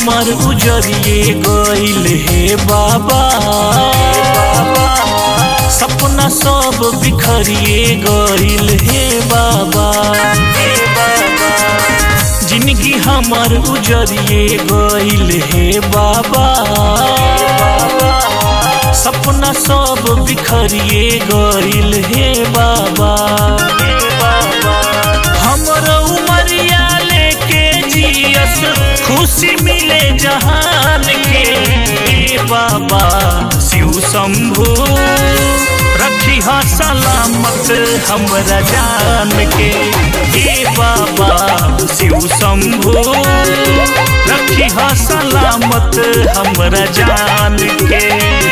हमर उजरिए गइल हे बाबा सपना सब बिखरिए गइल हे बाबा जिंदगी हमर उजरिए गइल हे बाबा सपना सब बिखरिए गइल हे बाबा हमर उमरिया लेके जियस खुशी मिले जहान के ए बाबा शिव शंभु रखी हा सलामत हमरा जान के ए बाबा शिव शंभु रखी हा सलामत हमरा जान के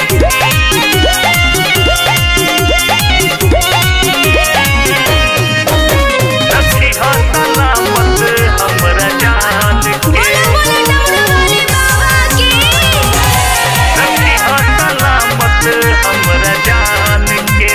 रखी हा सलामत हमरा जान के बोलो बोलो डमरू वाले बाबा की रखी हा सलामत हमरा जान के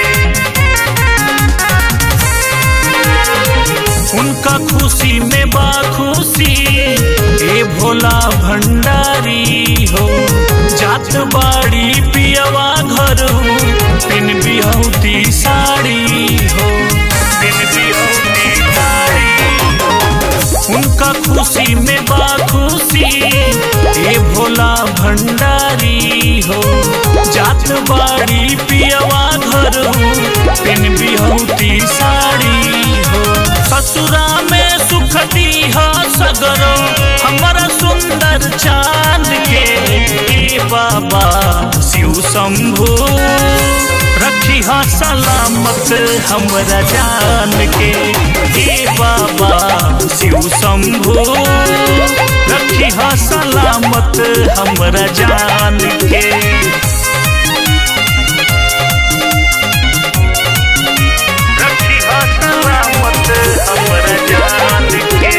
उनका खुशी में बा खुशी ए भोला भंडारी हो जात बाड़ी पियवा घर पिन बिहौती साड़ी हो पिन बिहौती साड़ी हो उनका खुशी में बा खुशी ए भोला भंडारी हो जात बाड़ी पियवा घर पिन बिहौती साड़ी हो ससुरा में सुख दीहा सगरो हमारा सुंदर चांद के ए बाबा शिव शंभु रखी हा सलामत हमरा जान के ए बाबा शिव शंभु रखी हा सलामत हमरा जान के रखी हा सलामत हमरा जान के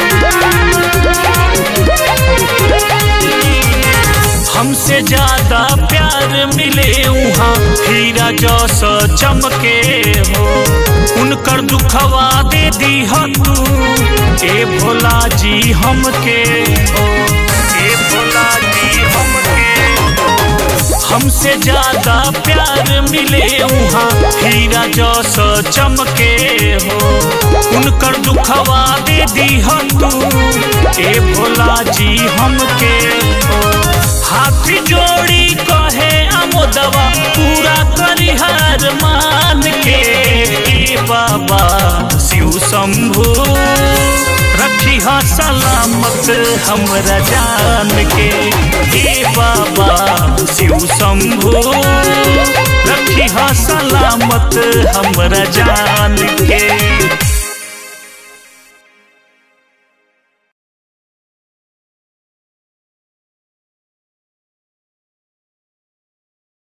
हमसे ज्यादा प्यार मिले वहाँ हीरा जस चमके हो उनकर दुखवा दे दी तू ए भोला जी हमके हो ए भोला जी हमके हो हमसे ज्यादा प्यार मिले वहाँ हीरा जस चमके हो उनकर दुखवा दे दी तू ए भोला जी हमके हो हाथ जोड़ी कहे अमोदवा पूरा करिहार मान के ए बाबा शिव शंभु रखी हा सलामत हमरा जान के ए बाबा शिव शंभु रखी हा सलामत हमरा जान के